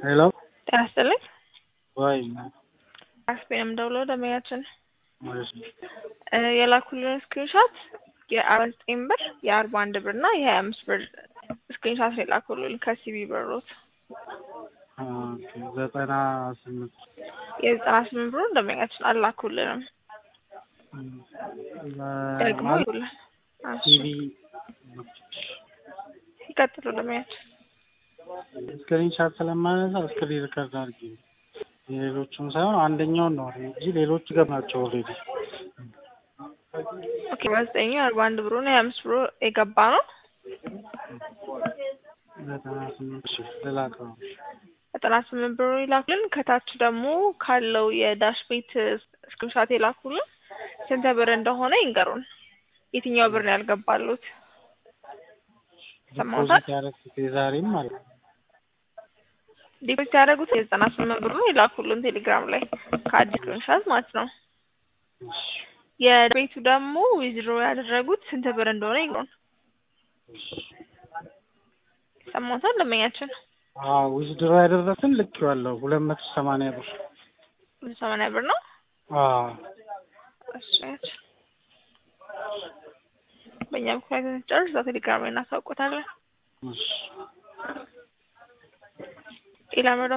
ሄሎ ጤና ይስጥልኝ። ወይ አክስፔንም ደውሎ ደንበኛችን እሺ እ የላኩልን ስክሪንሾት የአርባ ዘጠኝ ብር የአርባ አንድ ብር እና የሀያ አምስት ብር ስክሪንሾት ነው የላኩልን ከሲቢ ብሮት ኦኬ ዘጠና ስምንት የዘጠና ስምንት ብሩን ደንበኛችን አላኩልንም። ደግሞ ይሉልን ቲቪ ይቀጥሉ ደንበኛችን ስክሪንሻት ስለማነሳ ስክሪን ሪከርድ አድርጊ የሌሎቹን ሳይሆን አንደኛውን ነው እንጂ ሌሎቹ ገባቸው ኦልሬዲ ኦኬ በዘጠኙ የአርባ አንድ ብሩ እና የአምስት ብሩ የገባ ነው። ዘጠና ስምንት ሺ ልላከው ዘጠና ስምንት ብሩ ይላኩልን። ከታች ደግሞ ካለው የዳሽ ቤት ስክሪንሾት የላኩልን ስንት ብር እንደሆነ ይንገሩን። የትኛው ብር ነው ያልገባሉት? ሰማሁታል። ዲፖዚት ያደረኩት የዛሬም ማለት ነው። ዲፖዚት ያደረጉት የዘጠና ስምንት ብሩ ይላኩልን ቴሌግራም ላይ ከአዲስ ስክሪንሾት ማለት ነው። እሺ የቤቱ ደግሞ ዊዝድሮ ያደረጉት ስንት ብር እንደሆነ ይንገሩን። ሰማሁታል ደንበኛችን አዎ ዊዝድሮ ያደረግን ልክ ያለው ሁለት መቶ ሰማንያ ብር ብዙ ሰማንያ ብር ነው። አዎ እሺ በእኛ ምክንያት ጨርስ እዛ ቴሌግራም ላይ እናሳውቆታለን። እሺ ሌላ መረጃ